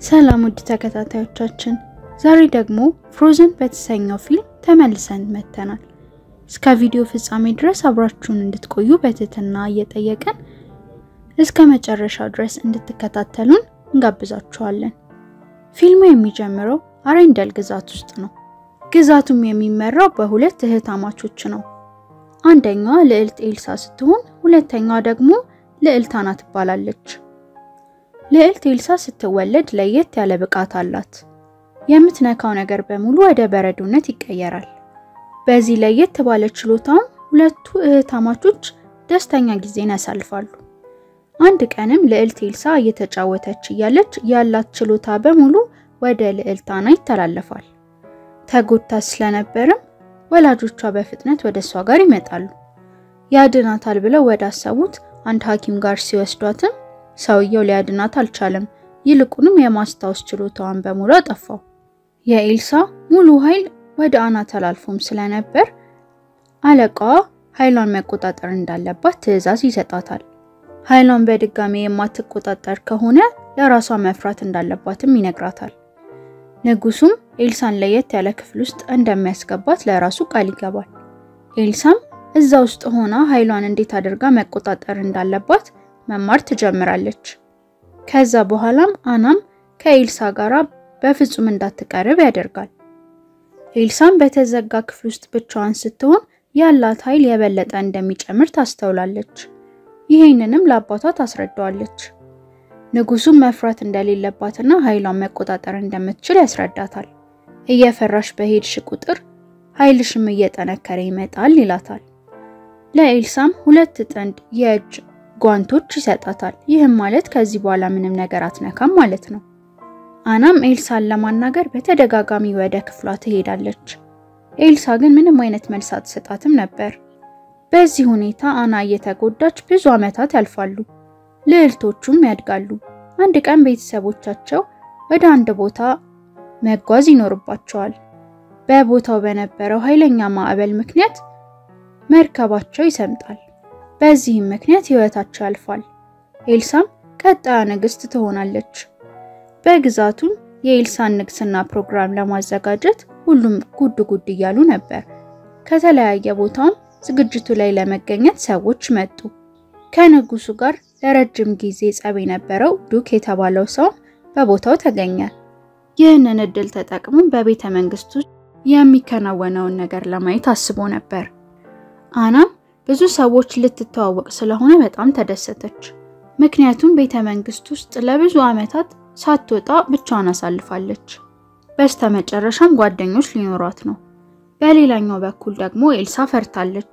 ሰላም ውድ ተከታታዮቻችን፣ ዛሬ ደግሞ ፍሮዘን በተሰኘው ፊልም ተመልሰን መጥተናል። እስከ ቪዲዮ ፍጻሜ ድረስ አብራችሁን እንድትቆዩ በትህትና እየጠየቅን እስከ መጨረሻው ድረስ እንድትከታተሉን እንጋብዛችኋለን። ፊልሙ የሚጀምረው አሬንደል ግዛት ውስጥ ነው። ግዛቱም የሚመራው በሁለት እህታማቾች ነው። አንደኛዋ ልዕልት ኤልሳ ስትሆን ሁለተኛዋ ደግሞ ልዕልት አና ትባላለች። ልዕልት ኤልሳ ስትወለድ ለየት ያለ ብቃት አላት። የምትነካው ነገር በሙሉ ወደ በረዶነት ይቀየራል። በዚህ ለየት ባለ ችሎታም ሁለቱ እህታማቾች ደስተኛ ጊዜን ያሳልፋሉ። አንድ ቀንም ልዕልት ኤልሳ እየተጫወተች እያለች ያላት ችሎታ በሙሉ ወደ ልዕልት አና ይተላለፋል። ተጎድታ ስለነበርም ወላጆቿ በፍጥነት ወደ እሷ ጋር ይመጣሉ። ያድናታል ብለው ወደ አሰቡት አንድ ሐኪም ጋር ሲወስዷትም ሰውየው ሊያድናት አልቻለም። ይልቁንም የማስታወስ ችሎታዋን በሙሉ አጠፋው። የኤልሳ ሙሉ ኃይል ወደ አና ተላልፎም ስለነበር አለቃዋ ኃይሏን መቆጣጠር እንዳለባት ትዕዛዝ ይሰጣታል። ኃይሏን በድጋሚ የማትቆጣጠር ከሆነ ለራሷ መፍራት እንዳለባትም ይነግራታል። ንጉሱም ኤልሳን ለየት ያለ ክፍል ውስጥ እንደሚያስገባት ለራሱ ቃል ይገባል። ኤልሳም እዛ ውስጥ ሆና ኃይሏን እንዴት አድርጋ መቆጣጠር እንዳለባት መማር ትጀምራለች። ከዛ በኋላም አናም ከኤልሳ ጋር በፍጹም እንዳትቀርብ ያደርጋል። ኤልሳም በተዘጋ ክፍል ውስጥ ብቻዋን ስትሆን ያላት ኃይል የበለጠ እንደሚጨምር ታስተውላለች። ይሄንንም ለአባቷ ታስረዳዋለች። ንጉሱም መፍራት እንደሌለባትና ኃይሏን መቆጣጠር እንደምትችል ያስረዳታል። እየፈራሽ በሄድሽ ቁጥር ኃይልሽም እየጠነከረ ይመጣል ይላታል። ለኤልሳም ሁለት ጥንድ የእጅ ጓንቶች ይሰጣታል። ይህም ማለት ከዚህ በኋላ ምንም ነገር አትነካም ማለት ነው። አናም ኤልሳን ለማናገር በተደጋጋሚ ወደ ክፍሏ ትሄዳለች። ኤልሳ ግን ምንም አይነት መልስ አትሰጣትም ነበር። በዚህ ሁኔታ አና እየተጎዳች ብዙ ዓመታት ያልፋሉ። ልዕልቶቹም ያድጋሉ። አንድ ቀን ቤተሰቦቻቸው ወደ አንድ ቦታ መጓዝ ይኖርባቸዋል። በቦታው በነበረው ኃይለኛ ማዕበል ምክንያት መርከባቸው ይሰምጣል። በዚህም ምክንያት ሕይወታቸው ያልፋል። ኤልሳም ቀጣዩ ንግስት ትሆናለች። በግዛቱም የኤልሳን ንግስና ፕሮግራም ለማዘጋጀት ሁሉም ጉድ ጉድ እያሉ ነበር። ከተለያየ ቦታም ዝግጅቱ ላይ ለመገኘት ሰዎች መጡ። ከንጉሱ ጋር ለረጅም ጊዜ ጸብ የነበረው ዱክ የተባለው ሰው በቦታው ተገኘ። ይህንን እድል ተጠቅሞ በቤተ መንግስቱ የሚከናወነውን ነገር ለማየት አስቦ ነበር። አናም ብዙ ሰዎች ልትተዋወቅ ስለሆነ በጣም ተደሰተች። ምክንያቱም ቤተ መንግስት ውስጥ ለብዙ ዓመታት ሳትወጣ ብቻዋን አሳልፋለች። በስተመጨረሻም ጓደኞች ሊኖሯት ነው። በሌላኛው በኩል ደግሞ ኤልሳ ፈርታለች።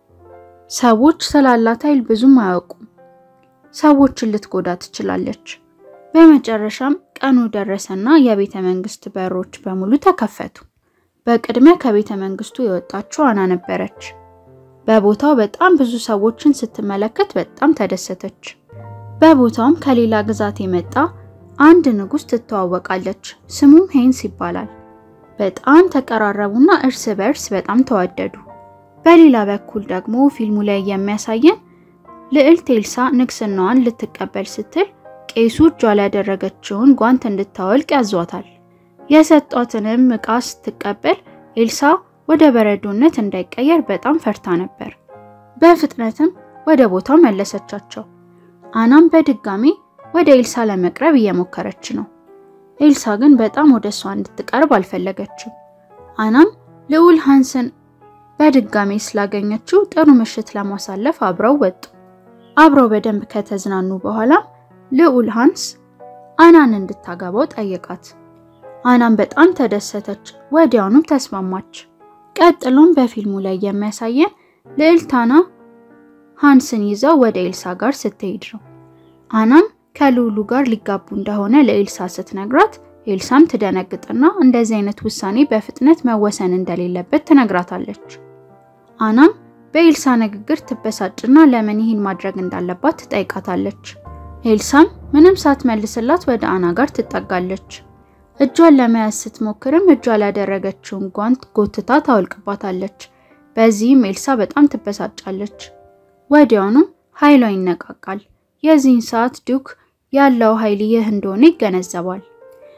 ሰዎች ስላላት ኃይል ብዙም አያውቁም። ሰዎችን ልትጎዳ ትችላለች። በመጨረሻም ቀኑ ደረሰና የቤተ መንግስት በሮች በሙሉ ተከፈቱ። በቅድሚያ ከቤተ መንግስቱ የወጣችው አና ነበረች። በቦታው በጣም ብዙ ሰዎችን ስትመለከት በጣም ተደሰተች። በቦታውም ከሌላ ግዛት የመጣ አንድ ንጉስ ትተዋወቃለች። ስሙም ሄንስ ይባላል። በጣም ተቀራረቡና እርስ በእርስ በጣም ተዋደዱ። በሌላ በኩል ደግሞ ፊልሙ ላይ የሚያሳየን ልዕልት ኤልሳ ንግስናዋን ልትቀበል ስትል ቄሱ እጇ ላይ ያደረገችውን ጓንት እንድታወልቅ ያዟታል። የሰጧትንም ዕቃ ስትቀበል ኤልሳ ወደ በረዶነት እንዳይቀየር በጣም ፈርታ ነበር። በፍጥነትም ወደ ቦታው መለሰቻቸው። አናም በድጋሚ ወደ ኤልሳ ለመቅረብ እየሞከረች ነው። ኤልሳ ግን በጣም ወደ እሷ እንድትቀርብ አልፈለገችም። አናም ልዑል ሃንስን በድጋሚ ስላገኘችው ጥሩ ምሽት ለማሳለፍ አብረው ወጡ። አብረው በደንብ ከተዝናኑ በኋላ ልዑል ሃንስ አናን እንድታገባው ጠየቃት። አናም በጣም ተደሰተች፣ ወዲያውኑም ተስማማች። ቀጥሎም በፊልሙ ላይ የሚያሳየን ልዕልት አና ሃንስን ይዘው ወደ ኤልሳ ጋር ስትሄድ ነው። አናም ከልዑሉ ጋር ሊጋቡ እንደሆነ ለኤልሳ ስትነግራት ኤልሳም ትደነግጥና እንደዚህ አይነት ውሳኔ በፍጥነት መወሰን እንደሌለበት ትነግራታለች። አናም በኤልሳ ንግግር ትበሳጭና ለምን ይህን ማድረግ እንዳለባት ትጠይቃታለች። ኤልሳም ምንም ሳትመልስላት ወደ አና ጋር ትጠጋለች። እጇን ለመያዝ ስትሞክርም እጇ ላይ ያደረገችውን ጓንት ጎትታ ታወልቅባታለች። በዚህም ኤልሳ በጣም ትበሳጫለች። ወዲያውኑም ኃይሏ ይነቃቃል። የዚህን ሰዓት ዱክ ያለው ኃይል ይህ እንደሆነ ይገነዘባል።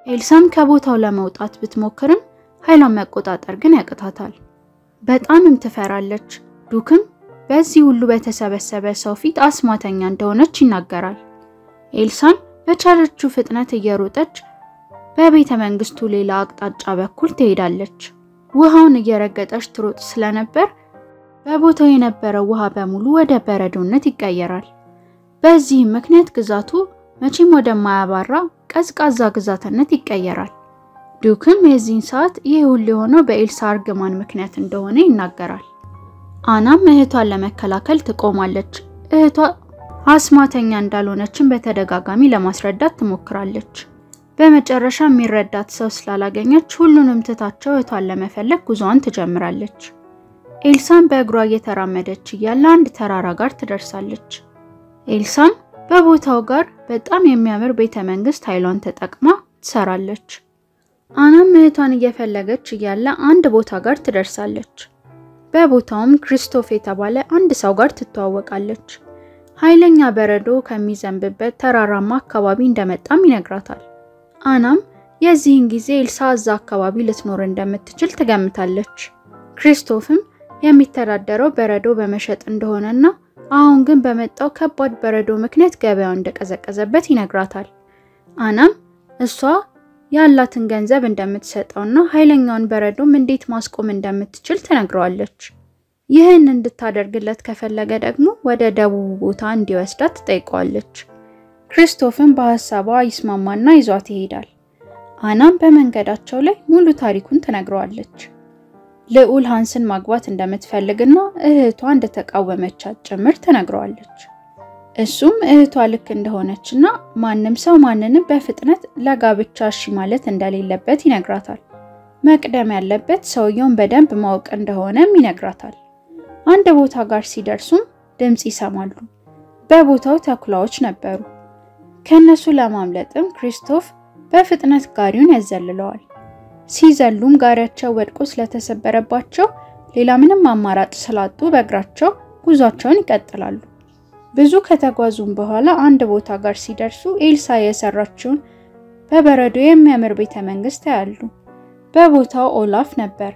ኤልሳም ከቦታው ለመውጣት ብትሞክርም ኃይሏን መቆጣጠር ግን ያቅታታል። በጣምም ትፈራለች። ዱክም በዚህ ሁሉ በተሰበሰበ ሰው ፊት አስማተኛ እንደሆነች ይናገራል። ኤልሳም በቻለችው ፍጥነት እየሮጠች በቤተ መንግስቱ ሌላ አቅጣጫ በኩል ትሄዳለች። ውሃውን እየረገጠች ትሮጥ ስለነበር በቦታው የነበረው ውሃ በሙሉ ወደ በረዶነት ይቀየራል። በዚህም ምክንያት ግዛቱ መቼም ወደማያባራ ቀዝቃዛ ግዛትነት ይቀየራል። ዱክም የዚህን ሰዓት ይህ ሁሉ የሆነው በኤልሳ እርግማን ምክንያት እንደሆነ ይናገራል። አናም እህቷን ለመከላከል ትቆማለች። እህቷ አስማተኛ እንዳልሆነችን በተደጋጋሚ ለማስረዳት ትሞክራለች። በመጨረሻ የሚረዳት ሰው ስላላገኘች ሁሉንም ትታቸው እህቷን ለመፈለግ ጉዞዋን ትጀምራለች። ኤልሳም በእግሯ እየተራመደች እያለ አንድ ተራራ ጋር ትደርሳለች። ኤልሳም በቦታው ጋር በጣም የሚያምር ቤተ መንግስት ኃይሏን ተጠቅማ ትሰራለች። አናም እህቷን እየፈለገች እያለ አንድ ቦታ ጋር ትደርሳለች። በቦታውም ክሪስቶፍ የተባለ አንድ ሰው ጋር ትተዋወቃለች። ኃይለኛ በረዶ ከሚዘንብበት ተራራማ አካባቢ እንደመጣም ይነግራታል። አናም የዚህን ጊዜ ኤልሳ እዛ አካባቢ ልትኖር እንደምትችል ትገምታለች። ክሪስቶፍም የሚተዳደረው በረዶ በመሸጥ እንደሆነና አሁን ግን በመጣው ከባድ በረዶ ምክንያት ገበያው እንደቀዘቀዘበት ይነግራታል። አናም እሷ ያላትን ገንዘብ እንደምትሰጠውና ኃይለኛውን በረዶም እንዴት ማስቆም እንደምትችል ትነግረዋለች። ይህን እንድታደርግለት ከፈለገ ደግሞ ወደ ደቡብ ቦታ እንዲወስዳት ትጠይቀዋለች። ክሪስቶፍም በሀሳቧ ይስማማና ይዟት ይሄዳል። አናም በመንገዳቸው ላይ ሙሉ ታሪኩን ትነግረዋለች። ልዑል ሃንስን ማግባት እንደምትፈልግና እህቷ እንደተቃወመቻት ጭምር ትነግረዋለች። እሱም እህቷ ልክ እንደሆነችና ማንም ሰው ማንንም በፍጥነት ለጋብቻ እሺ ማለት እንደሌለበት ይነግራታል። መቅደም ያለበት ሰውየውን በደንብ ማወቅ እንደሆነም ይነግራታል። አንድ ቦታ ጋር ሲደርሱም ድምፅ ይሰማሉ። በቦታው ተኩላዎች ነበሩ። ከነሱ ለማምለጥም ክሪስቶፍ በፍጥነት ጋሪውን ያዘልለዋል። ሲዘሉም ጋሪያቸው ወድቆ ስለተሰበረባቸው ሌላ ምንም አማራጭ ስላጡ በእግራቸው ጉዟቸውን ይቀጥላሉ። ብዙ ከተጓዙም በኋላ አንድ ቦታ ጋር ሲደርሱ ኤልሳ የሰራችውን በበረዶ የሚያምር ቤተ መንግስት ያያሉ። በቦታው ኦላፍ ነበር።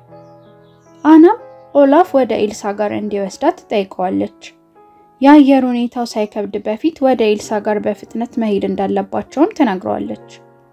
አናም ኦላፍ ወደ ኤልሳ ጋር እንዲወስዳት ትጠይቀዋለች። የአየር ሁኔታው ሳይከብድ በፊት ወደ ኤልሳ ጋር በፍጥነት መሄድ እንዳለባቸውም ትነግረዋለች።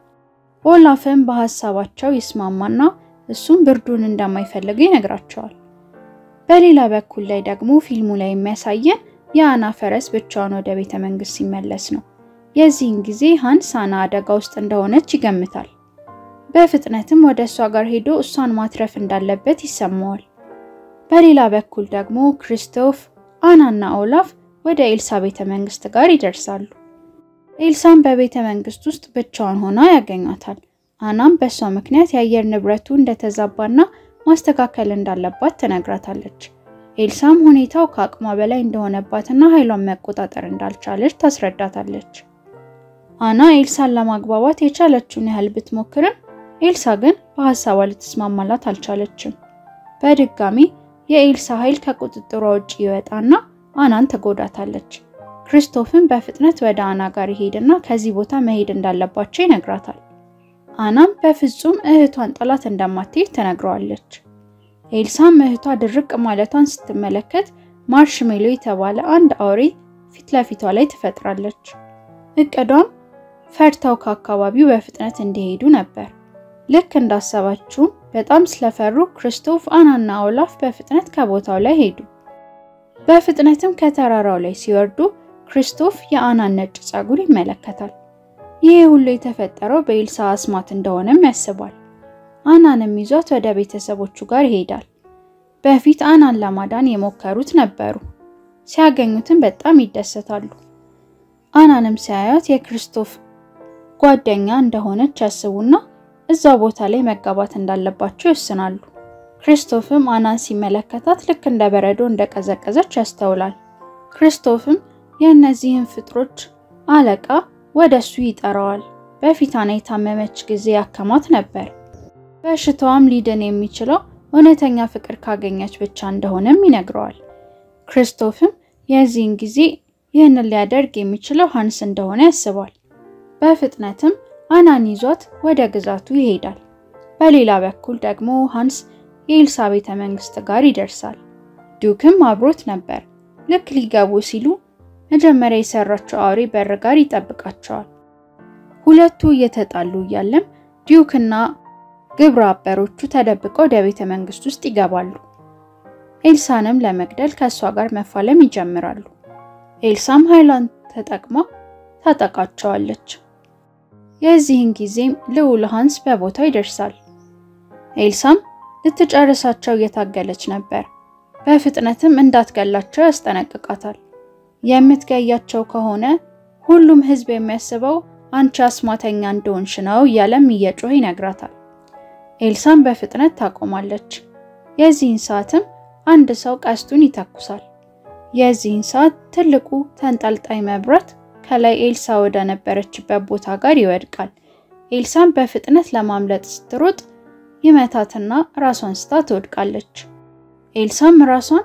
ኦላፍም በሀሳባቸው ይስማማና እሱም ብርዱን እንደማይፈልገው ይነግራቸዋል። በሌላ በኩል ላይ ደግሞ ፊልሙ ላይ የሚያሳየን የአና ፈረስ ብቻውን ወደ ቤተ መንግስት ሲመለስ ነው። የዚህን ጊዜ ሃንስ አና አደጋ ውስጥ እንደሆነች ይገምታል። በፍጥነትም ወደ እሷ ጋር ሄዶ እሷን ማትረፍ እንዳለበት ይሰማዋል። በሌላ በኩል ደግሞ ክሪስቶፍ፣ አናና ኦላፍ ወደ ኤልሳ ቤተ መንግስት ጋር ይደርሳሉ። ኤልሳም በቤተ መንግስት ውስጥ ብቻዋን ሆና ያገኛታል። አናም በእሷ ምክንያት የአየር ንብረቱ እንደተዛባና ማስተካከል እንዳለባት ትነግራታለች። ኤልሳም ሁኔታው ከአቅሟ በላይ እንደሆነባትና ኃይሏን መቆጣጠር እንዳልቻለች ታስረዳታለች። አና ኤልሳን ለማግባባት የቻለችውን ያህል ብትሞክርም ኤልሳ ግን በሀሳቧ ልትስማማላት አልቻለችም። በድጋሚ የኤልሳ ኃይል ከቁጥጥሯ ውጭ ይወጣና አናን ትጎዳታለች። ክሪስቶፍን በፍጥነት ወደ አና ጋር ይሄድና ከዚህ ቦታ መሄድ እንዳለባቸው ይነግራታል። አናም በፍጹም እህቷን ጥላት እንደማትሄድ ትነግረዋለች። ኤልሳም እህቷ ድርቅ ማለቷን ስትመለከት ማርሽሜሎ የተባለ አንድ አውሬ ፊት ለፊቷ ላይ ትፈጥራለች። እቅዷም ፈርተው ከአካባቢው በፍጥነት እንዲሄዱ ነበር። ልክ እንዳሰባችውም በጣም ስለፈሩ ክሪስቶፍ፣ አናና ኦላፍ በፍጥነት ከቦታው ላይ ሄዱ። በፍጥነትም ከተራራው ላይ ሲወርዱ ክሪስቶፍ የአናን ነጭ ፀጉር ይመለከታል። ይህ ሁሉ የተፈጠረው በኤልሳ አስማት እንደሆነም ያስባል። አናንም ይዟት ወደ ቤተሰቦቹ ጋር ይሄዳል። በፊት አናን ለማዳን የሞከሩት ነበሩ። ሲያገኙትም በጣም ይደሰታሉ። አናንም ሲያዩት የክሪስቶፍ ጓደኛ እንደሆነች ያስቡና እዛው ቦታ ላይ መጋባት እንዳለባቸው ይወስናሉ። ክሪስቶፍም አናን ሲመለከታት ልክ እንደ በረዶ እንደቀዘቀዘች ያስተውላል። ክሪስቶፍም የእነዚህን ፍጥሮች አለቃ ወደ እሱ ይጠራዋል። በፊት አና የታመመች ጊዜ ያከማት ነበር። በሽታዋም ሊድን የሚችለው እውነተኛ ፍቅር ካገኘች ብቻ እንደሆነም ይነግረዋል። ክሪስቶፍም የዚህን ጊዜ ይህንን ሊያደርግ የሚችለው ሃንስ እንደሆነ ያስባል። በፍጥነትም አናን ይዟት ወደ ግዛቱ ይሄዳል። በሌላ በኩል ደግሞ ሃንስ የኤልሳ ቤተ መንግስት ጋር ይደርሳል። ዲዩክም አብሮት ነበር። ልክ ሊገቡ ሲሉ መጀመሪያ የሰራቸው አውሬ በር ጋር ይጠብቃቸዋል። ሁለቱ እየተጣሉ እያለም ዲዩክና ግብረ አበሮቹ ተደብቀው ወደ ቤተ መንግስት ውስጥ ይገባሉ። ኤልሳንም ለመግደል ከእሷ ጋር መፋለም ይጀምራሉ። ኤልሳም ኃይሏን ተጠቅማ ታጠቃቸዋለች። የዚህን ጊዜም ልዑል ሃንስ በቦታው ይደርሳል። ኤልሳም ልትጨርሳቸው እየታገለች ነበር። በፍጥነትም እንዳትገላቸው ያስጠነቅቃታል። የምትገያቸው ከሆነ ሁሉም ህዝብ የሚያስበው አንቺ አስማተኛ እንደሆንሽ ነው እያለም እየጮህ ይነግራታል። ኤልሳም በፍጥነት ታቆማለች። የዚህን ሰዓትም አንድ ሰው ቀስቱን ይተኩሳል። የዚህን ሰዓት ትልቁ ተንጠልጣይ መብራት ከላይ ኤልሳ ወደ ነበረችበት ቦታ ጋር ይወድቃል። ኤልሳም በፍጥነት ለማምለጥ ስትሮጥ ይመታትና ራሷን ስታ ትወድቃለች። ኤልሳም ራሷን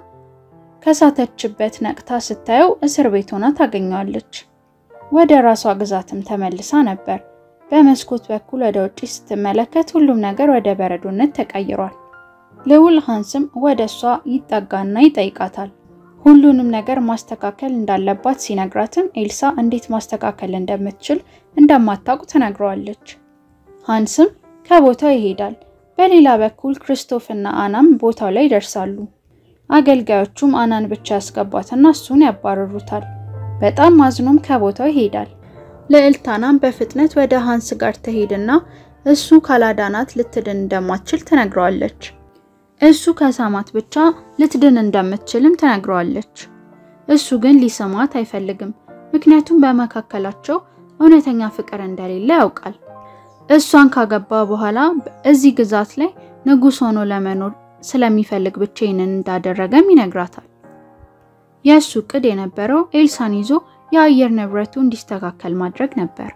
ከሳተችበት ነቅታ ስታየው እስር ቤት ሆና ታገኘዋለች። ወደ ራሷ ግዛትም ተመልሳ ነበር። በመስኮት በኩል ወደ ውጪ ስትመለከት ሁሉም ነገር ወደ በረዶነት ተቀይሯል። ልዑል ሃንስም ወደ እሷ ይጠጋና ይጠይቃታል። ሁሉንም ነገር ማስተካከል እንዳለባት ሲነግራትም ኤልሳ እንዴት ማስተካከል እንደምትችል እንደማታውቅ ትነግረዋለች። ሃንስም ከቦታው ይሄዳል። በሌላ በኩል ክርስቶፍ እና አናም ቦታው ላይ ይደርሳሉ። አገልጋዮቹም አናን ብቻ ያስገቧትና እሱን ያባረሩታል። በጣም አዝኖም ከቦታው ይሄዳል። ልዕልት አናም በፍጥነት ወደ ሃንስ ጋር ትሄድና እሱ ካላዳናት ልትድን እንደማትችል ትነግረዋለች። እሱ ከሳማት ብቻ ልትድን እንደምትችልም ትነግረዋለች። እሱ ግን ሊሰማት አይፈልግም፣ ምክንያቱም በመካከላቸው እውነተኛ ፍቅር እንደሌለ ያውቃል። እሷን ካገባ በኋላ እዚህ ግዛት ላይ ንጉሥ ሆኖ ለመኖር ስለሚፈልግ ብቻ ይህንን እንዳደረገም ይነግራታል። የእሱ እቅድ የነበረው ኤልሳን ይዞ የአየር ንብረቱ እንዲስተካከል ማድረግ ነበር።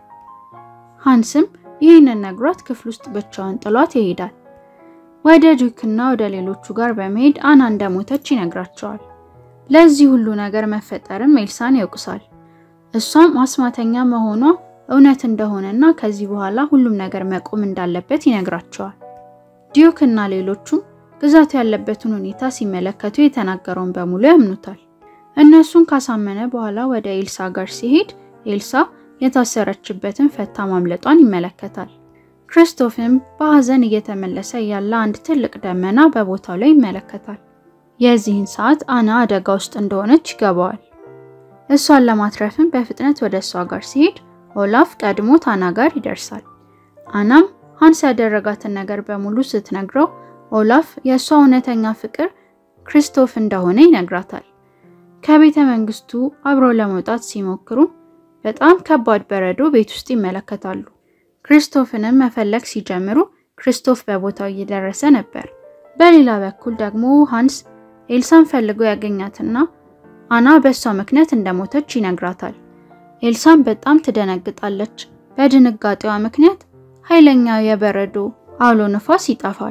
ሃንስም ይህንን ነግሯት ክፍል ውስጥ ብቻዋን ጥሏት ይሄዳል። ወደ ዲዩክና ወደ ሌሎቹ ጋር በመሄድ አና እንደሞተች ይነግራቸዋል። ለዚህ ሁሉ ነገር መፈጠርም ኤልሳን ይወቅሳል። እሷም አስማተኛ መሆኗ እውነት እንደሆነና ከዚህ በኋላ ሁሉም ነገር መቆም እንዳለበት ይነግራቸዋል። ዲዩክ እና ሌሎቹም ግዛቱ ያለበትን ሁኔታ ሲመለከቱ የተናገረውን በሙሉ ያምኑታል። እነሱን ካሳመነ በኋላ ወደ ኤልሳ ጋር ሲሄድ ኤልሳ የታሰረችበትን ፈታ ማምለጧን ይመለከታል። ክርስቶፍም በሐዘን እየተመለሰ ያለ አንድ ትልቅ ደመና በቦታው ላይ ይመለከታል። የዚህን ሰዓት አና አደጋ ውስጥ እንደሆነች ይገባዋል። እሷን ለማትረፍም በፍጥነት ወደ እሷ ጋር ሲሄድ ኦላፍ ቀድሞት አና ጋር ይደርሳል። አናም ሃንስ ያደረጋትን ነገር በሙሉ ስትነግረው ኦላፍ የእሷ እውነተኛ ፍቅር ክርስቶፍ እንደሆነ ይነግራታል። ከቤተ መንግስቱ አብረው ለመውጣት ሲሞክሩ በጣም ከባድ በረዶ ቤት ውስጥ ይመለከታሉ። ክርስቶፍንም መፈለግ ሲጀምሩ ክርስቶፍ በቦታው እየደረሰ ነበር። በሌላ በኩል ደግሞ ሃንስ ኤልሳን ፈልጎ ያገኛትና አና በእሷ ምክንያት እንደሞተች ይነግራታል። ኤልሳን በጣም ትደነግጣለች። በድንጋጤዋ ምክንያት ኃይለኛ የበረዶ አውሎ ንፋስ ይጠፋል።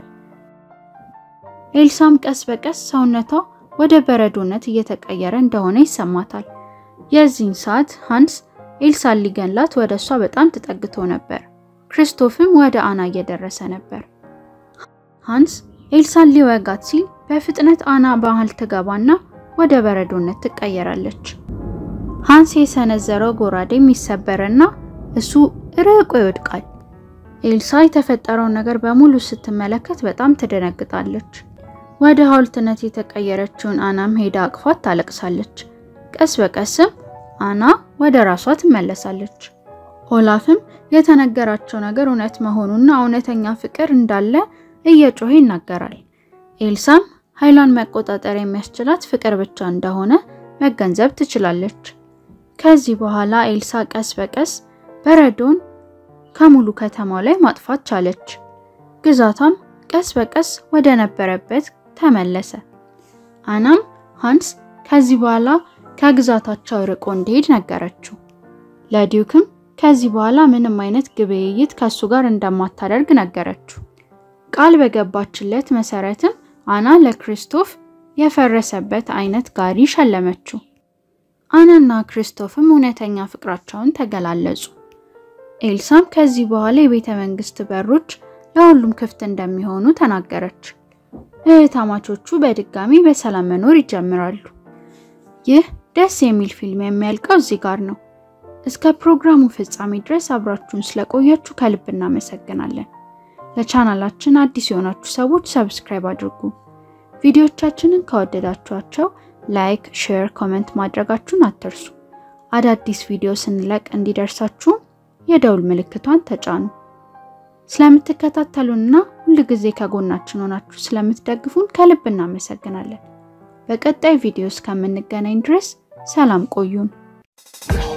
ኤልሳም ቀስ በቀስ ሰውነቷ ወደ በረዶነት እየተቀየረ እንደሆነ ይሰማታል። የዚህን ሰዓት ሃንስ ኤልሳን ሊገላት ወደ እሷ በጣም ተጠግቶ ነበር። ክርስቶፍም ወደ አና እየደረሰ ነበር። ሃንስ ኤልሳን ሊወጋት ሲል በፍጥነት አና በመሃል ትገባና ወደ በረዶነት ትቀየራለች። ሃንስ የሰነዘረው ጎራዴም ይሰበርና እሱ ርቆ ይወድቃል። ኤልሳ የተፈጠረውን ነገር በሙሉ ስትመለከት በጣም ትደነግጣለች። ወደ ሐውልትነት የተቀየረችውን አናም ሄዳ አቅፋት ታለቅሳለች። ቀስ በቀስም አና ወደ ራሷ ትመለሳለች። ኦላፍም የተነገራቸው ነገር እውነት መሆኑና እውነተኛ ፍቅር እንዳለ እየጮኸ ይናገራል። ኤልሳም ኃይሏን መቆጣጠር የሚያስችላት ፍቅር ብቻ እንደሆነ መገንዘብ ትችላለች። ከዚህ በኋላ ኤልሳ ቀስ በቀስ በረዶን ከሙሉ ከተማው ላይ ማጥፋት ቻለች። ግዛቷም ቀስ በቀስ ወደ ነበረበት ተመለሰ። አናም ሃንስ ከዚህ በኋላ ከግዛታቸው ርቆ እንዲሄድ ነገረችው። ለዲዩክም ከዚህ በኋላ ምንም አይነት ግብይት ከሱ ጋር እንደማታደርግ ነገረችው። ቃል በገባችለት መሰረትም አና ለክሪስቶፍ የፈረሰበት አይነት ጋሪ ሸለመችው። አናና ክርስቶፍም እውነተኛ ፍቅራቸውን ተገላለጹ። ኤልሳም ከዚህ በኋላ የቤተ መንግስት በሮች ለሁሉም ክፍት እንደሚሆኑ ተናገረች። እህታማቾቹ በድጋሚ በሰላም መኖር ይጀምራሉ። ይህ ደስ የሚል ፊልም የሚያልቀው እዚህ ጋር ነው። እስከ ፕሮግራሙ ፍጻሜ ድረስ አብራችሁን ስለቆያችሁ ከልብ እናመሰግናለን። ለቻናላችን አዲስ የሆናችሁ ሰዎች ሰብስክራይብ አድርጉ። ቪዲዮቻችንን ከወደዳችኋቸው ላይክ፣ ሼር፣ ኮመንት ማድረጋችሁን አትርሱ። አዳዲስ ቪዲዮ ስንለቅ እንዲደርሳችሁ የደውል ምልክቷን ተጫኑ። ስለምትከታተሉንና ሁል ጊዜ ከጎናችን ሆናችሁ ስለምትደግፉን ከልብ እናመሰግናለን። በቀጣይ ቪዲዮ እስከምንገናኝ ድረስ ሰላም ቆዩን።